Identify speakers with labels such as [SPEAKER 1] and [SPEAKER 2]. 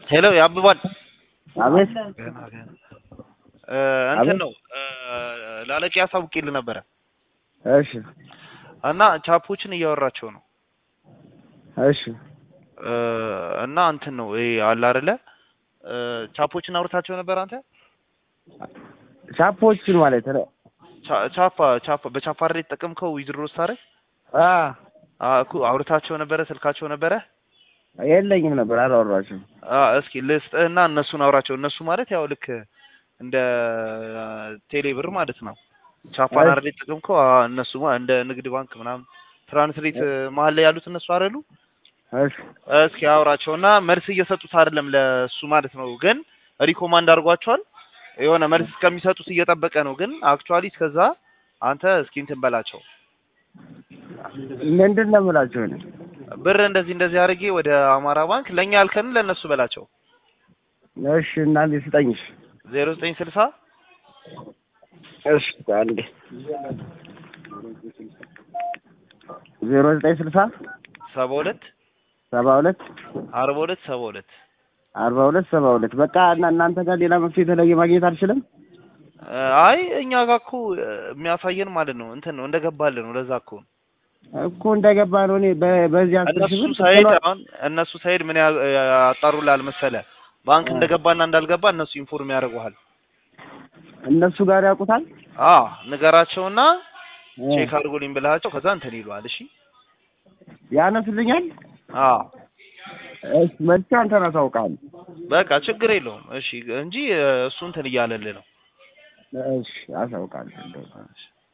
[SPEAKER 1] ሄሎ ያብባል
[SPEAKER 2] አቤት
[SPEAKER 1] ገና ገና እ እንትን ነው እ ላለቂ አሳውቄልህ ነበረ
[SPEAKER 2] እሺ
[SPEAKER 1] እና ቻፖችን እያወራቸው ነው
[SPEAKER 2] እሺ
[SPEAKER 1] እ እና እንትን ነው ይሄ አለ አይደለ እ ቻፖችን አውርታቸው ነበር አንተ
[SPEAKER 2] ቻፖችን ማለት ነው
[SPEAKER 1] ቻ- ቻፓ ቻፓ በቻፓ አይደል የተጠቀምከው ዊዝድሮ ስታደርግ
[SPEAKER 2] አ
[SPEAKER 1] አ እኮ አውርታቸው ነበረ ስልካቸው ነበረ
[SPEAKER 2] የለኝም ነበር አላወራችም
[SPEAKER 1] አ እስኪ ልስጥህና እነሱን አውራቸው እነሱ ማለት ያው ልክ እንደ ቴሌ ብር ማለት ነው ቻፓን
[SPEAKER 2] እሺ።
[SPEAKER 1] አይደል የተጠቀምከው አ እነሱ ማ- እንደ ንግድ ባንክ ምናምን ትራንስሌት መሀል ላይ ያሉት እነሱ አይደሉ
[SPEAKER 2] እሺ
[SPEAKER 1] እስኪ አውራቸውና መልስ እየሰጡት አይደለም ለሱ ማለት ነው ግን ሪኮማንድ አድርጓቸዋል የሆነ መልስ እስከሚሰጡት እየጠበቀ ነው ግን አክቹዋሊ እስከዛ አንተ እስኪ እንትን በላቸው
[SPEAKER 2] ምንድን ነው የምላቸው እኔ
[SPEAKER 1] ብር እንደዚህ እንደዚህ አድርጌ ወደ አማራ ባንክ ለእኛ ያልከን ለእነሱ በላቸው
[SPEAKER 2] እሺ እናንተ ስጠኝሽ
[SPEAKER 1] ዜሮ ዘጠኝ ስልሳ
[SPEAKER 2] እሺ አንዴ ዜሮ ዘጠኝ ስልሳ
[SPEAKER 1] ሰባ ሁለት
[SPEAKER 2] ሰባ ሁለት
[SPEAKER 1] አርባ ሁለት ሰባ ሁለት
[SPEAKER 2] አርባ ሁለት ሰባ ሁለት በቃ እና እናንተ ጋር ሌላ መፍትሄ የተለየ ማግኘት አልችልም
[SPEAKER 1] አይ እኛ ጋር እኮ እ፣ የሚያሳየን ማለት ነው እንትን ነው እንደገባልን ነው ለዛ እኮ ነው
[SPEAKER 2] እኮ እንደገባ ነው እኔ በ- በዚህ አስር ሺህ
[SPEAKER 1] እነሱ
[SPEAKER 2] ብር
[SPEAKER 1] ሳይድ
[SPEAKER 2] ስትለው-
[SPEAKER 1] አሁን እነሱ ሳይድ ምን ያ- ያጣሩልሃል መሰለ ባንክ
[SPEAKER 2] አ።
[SPEAKER 1] እንደገባና እንዳልገባ እነሱ ኢንፎርም ያደርጉሃል
[SPEAKER 2] እነሱ ጋር ያውቁታል
[SPEAKER 1] አ ንገራቸውና
[SPEAKER 2] እ፣
[SPEAKER 1] ቼክ አድርጎልኝ ብልሃቸው ከዛ እንትን ይለዋል እሺ
[SPEAKER 2] ያነሱልኛል
[SPEAKER 1] አ
[SPEAKER 2] እሺ መጥቼ አንተን አሳውቃለሁ
[SPEAKER 1] በቃ ችግር የለውም እሺ እንጂ እ፣ እሱ እንትን እያለልህ ነው
[SPEAKER 2] እሺ አሳውቃለሁ እንደው